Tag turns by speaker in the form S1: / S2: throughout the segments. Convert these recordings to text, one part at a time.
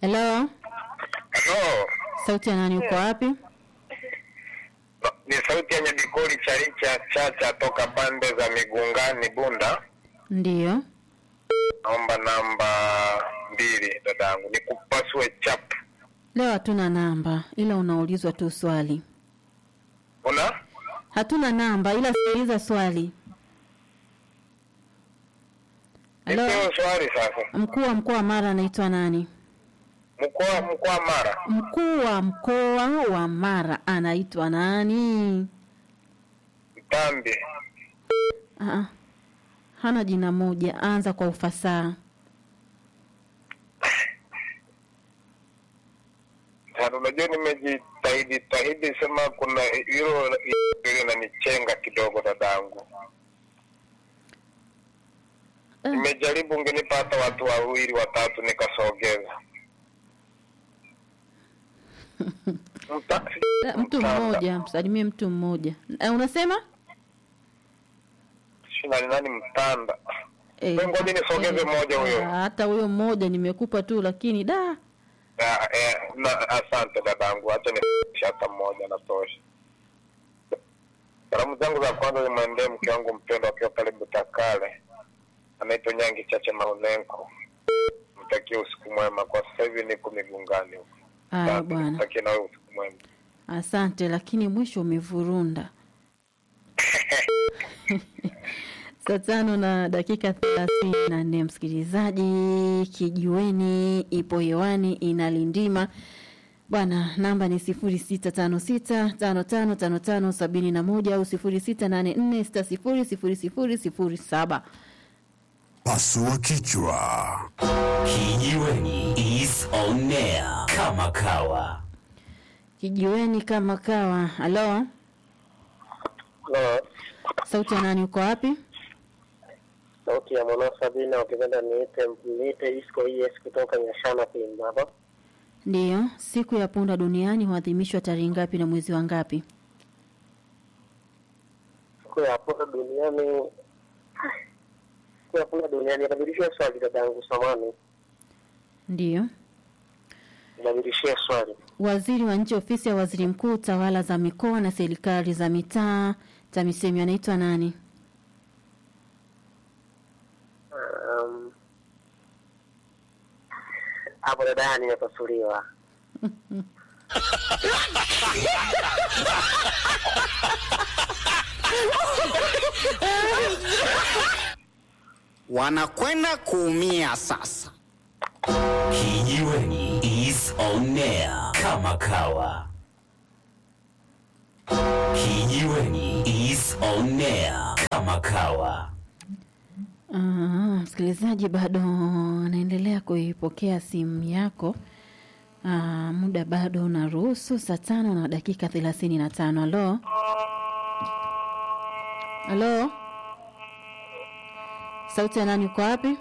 S1: Hello,
S2: Halo,
S1: sauti ya nani? Uko wapi?
S2: ni sauti ya Nyabikoli Chalicha Chacha toka pande za Migungani Bunda.
S1: Ndiyo.
S2: Naomba namba mbili dadangu, nikupasue chap.
S1: Leo hatuna namba, ila unaulizwa tu swali.
S2: Una
S1: Hatuna namba, ila sikiliza swali. Halo,
S2: nipeo swali sasa.
S1: mkuu wa mkoa wa Mara anaitwa nani?
S2: Mkoa mkoa Mara,
S1: Mkuu wa mkoa wa Mara anaitwa nani?
S2: Mtambi.
S1: Aa, hana jina moja, anza kwa ufasaha.
S2: Sasa unajua nimejitahidi tahidi sema kuna hilo hilo inanichenga kidogo dadangu.
S1: Eh,
S2: Nimejaribu ungenipa hata watu wawili watatu nikasogeza. Mta,
S1: eh, mtu
S2: Mtanda.
S1: mmoja, msalimie mtu mmoja. Eh, unasema?
S2: Shina ni nani mtanda?
S1: Eh,
S2: Wewe ngoja nisogeze
S1: eh,
S2: mmoja huyo.
S1: ah, Hata huyo mmoja nimekupa tu, lakini da
S2: Ya, eh, na, asante dadangu, acha nifikishe hata mmoja natosha. Salamu zangu za kwanza zimwendee mke wangu mpendwa akiwa pale Butakale, anaitwa Nyangi Chache Maunenko. Mtakie usiku mwema, kwa sasa hivi niko migungani huko.
S1: aya
S2: Asante,
S1: bwana,
S2: Mtakie nawe usiku mwema.
S1: asante, lakini mwisho umevurunda. Saa tano na dakika thelathini na nne msikilizaji, kijiweni ipo hewani inalindima bwana. Namba ni sifuri sita tano sita tano tano tano tano sabini na moja au sifuri sita nane nne sita sifuri sifuri sifuri sifuri saba.
S3: Pasua kichwa.
S4: Kijiweni is on air kama kawa.
S1: Kijiweni kama kawa. Halo, sauti ya nani? Uko wapi?
S5: sauti ya mwana Sabina, ukipenda niite niite Isco ES kutoka Nyashana Pimba hapa.
S1: Ndiyo, siku ya punda duniani huadhimishwa tarehe ngapi na mwezi wa ngapi?
S5: Siku ya punda duniani, siku ya punda duniani, nabadilishia swali dadangu, samani,
S1: Ndiyo.
S5: nabadilishia swali.
S1: Waziri wa nchi ofisi ya waziri mkuu tawala za mikoa na serikali za mitaa TAMISEMI anaitwa nani?
S5: Um, hapo dada nimepasuliwa.
S6: wanakwenda kuumia sasa.
S4: Kijiweni is on air kama kawa. Kijiweni is on air kama kawa.
S1: Ah, msikilizaji bado anaendelea kuipokea simu yako. Ah, muda bado unaruhusu saa tano na dakika thelathini na tano. Halo, halo, sauti ya nani? Uko wapi?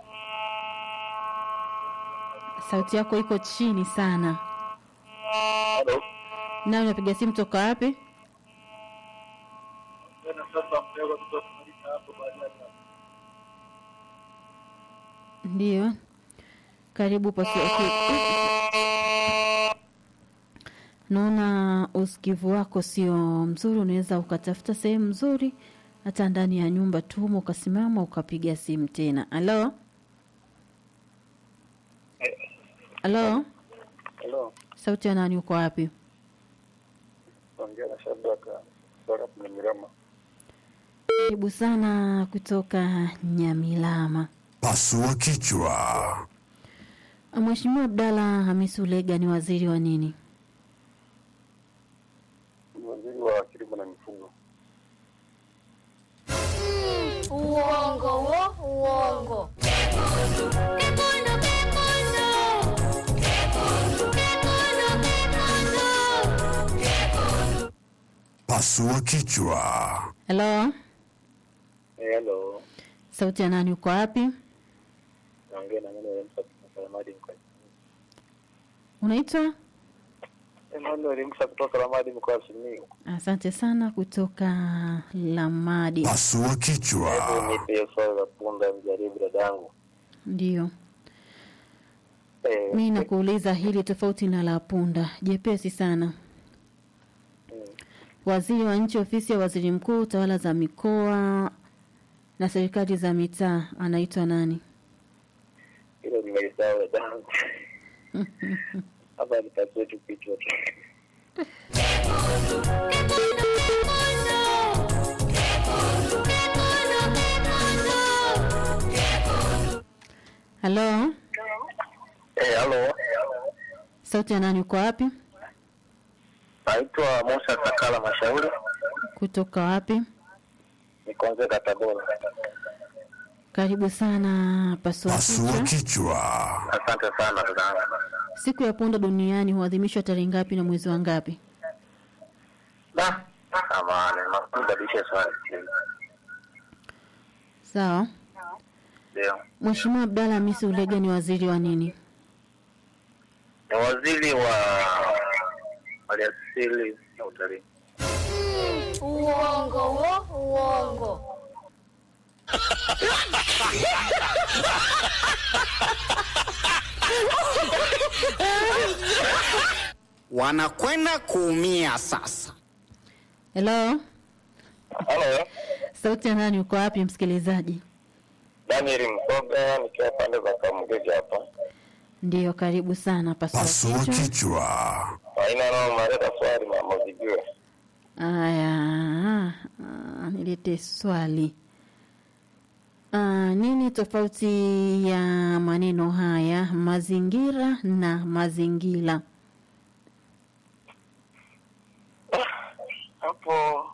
S1: Sauti yako iko chini sana.
S2: Halo.
S1: Nani unapiga simu toka wapi? Ndiyo, karibu pasua ki- Naona usikivu wako sio mzuri, unaweza ukatafuta sehemu nzuri, hata ndani ya nyumba tumo, ukasimama ukapiga simu tena. Halo, halo,
S5: Hello,
S1: sauti ya nani? Uko wapi?
S5: ongea na Shabaka kutoka Mmirama.
S1: Karibu sana kutoka Nyamilama.
S3: Pasua kichwa.
S1: Mheshimiwa Abdalla Hamisi Ulega ni waziri wa nini?
S5: Waziri wa kilimo na mifugo.
S7: Uongo wo, uongo.
S3: Pasua kichwa.
S1: Halo,
S5: Hello,
S1: sauti ya nani? Uko wapi?
S5: naongea na Emmanuel Msa kutoka Ramadi mkoa.
S1: Unaitwa?
S5: Emmanuel Msa kutoka Ramadi mkoa wa Simiyu.
S1: Asante sana kutoka Lamadi.
S3: Pasua kichwa.
S5: Hebu nipe hiyo swali la punda, mjaribu dadangu.
S1: Ndio.
S5: Eh,
S1: Mi nakuuliza hili tofauti na la punda, jepesi sana. Waziri wa nchi ofisi ya waziri mkuu, tawala za mikoa na serikali za mitaa anaitwa nani?
S5: hilo nimelisahau dadangu. Hapa nipasue tu kichwa tu.
S1: Halo,
S5: Eh, halo.
S1: sauti ya nani? Uko wapi?
S5: Naitwa Musa Sakala Mashauri,
S1: Kutoka wapi?
S5: nikonzeka Tabora.
S1: Karibu sana pasua
S3: Pasua
S1: kichwa.
S3: kichwa.
S5: Asante sana dadangu.
S1: Siku ya punda duniani huadhimishwa tarehe ngapi na mwezi wa ngapi?
S5: Da, samahani, nibadilishe swali.
S1: Sawa.
S5: Ndio.
S1: Mheshimiwa Abdalla Hamisi Ulega ni waziri wa nini?
S5: Ni waziri wa maliasili na utalii.
S7: Uongo wo, uongo.
S6: Wanakwenda kuumia sasa.
S1: Hello,
S2: Halo,
S1: sauti ya nani? Uko wapi msikilizaji?
S2: Daniel Mkoga nikiwa pande za Kamugezi hapa.
S1: Ndiyo, karibu sana pasua
S3: Pasua
S1: kichwa.
S3: kichwa.
S2: Haina nao mareta swali mama ujijue.
S1: Aya, ah, nilete swali. Ah, nini tofauti ya maneno haya mazingira na mazingira?
S2: Hapo